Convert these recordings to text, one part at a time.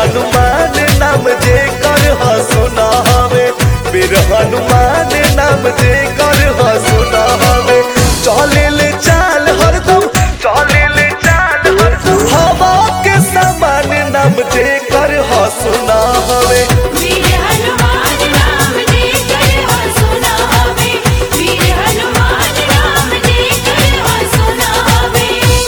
हनुमान नाम जे कर सुना हवे वीर हनुमान नाम जे कर सुना हवे चले ले चाल हरदम चले ले चाल हरदम हवा के समान नाम जे कर सुना हवे वीर हनुमान नाम लेकर हो सुना हवे वीर हनुमान नाम लेकर हो सुना हवे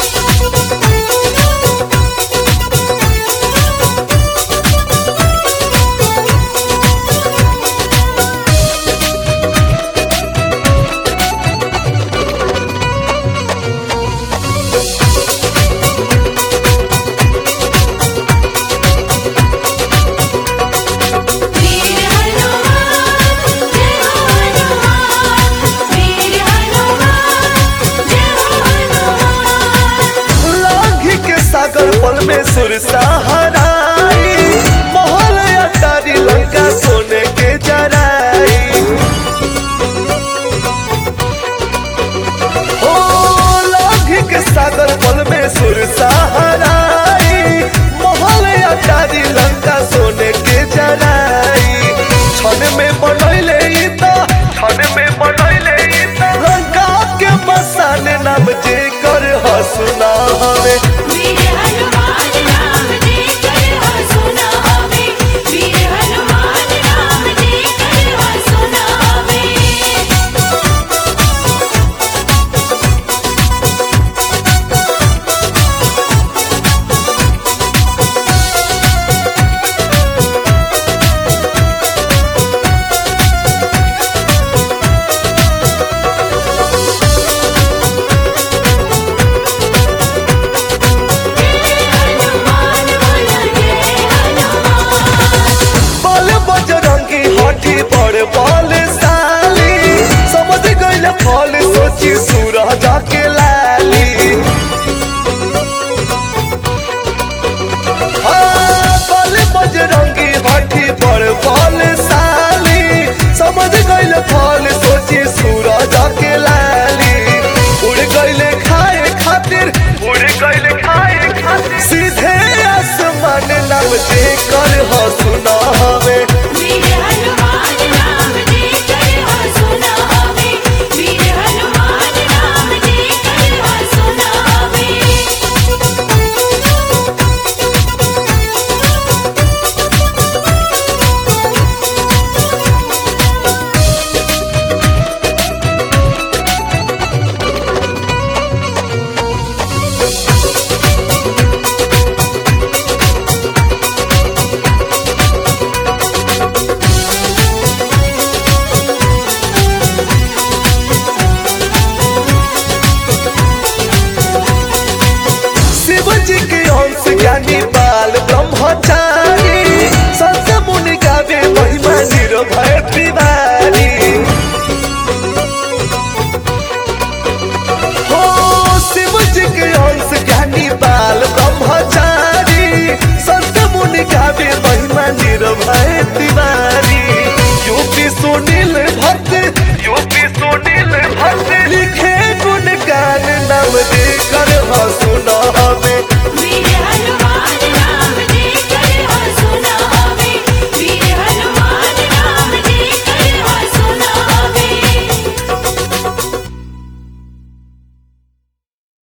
वीर हनुमान जय हो हनुमान वीर हनुमान जय हो हनुमान लाघी के सागर पल में सुर सहाराई मोहल अटारी लंका सोने के जराई ओ लाघी के सागर पल में सुर सहाराई मोहल अटारी लंका सोने के जराई क्षण में बनैले ई त क्षण में बनैले ई त लंका के बसान नाम जे कर हसुना हवे वीर हनुमान नाम लेकर हो सुना हवे वीर हनुमान नाम लेकर हो सुना हवे हनुमान बोला जय हनुमान बल बजरंगी हठी बड़ बल साली समझ गइल फल सोची सूरज के लाली हाँ, बल बजरंगी हठी बड़ बल साली समझ गइल फल सोची सूरज के लाली उड़ गइले खाए खातिर उड़ गइले खाए खातिर सीधे आसमान नाम जे कर हसुना हवे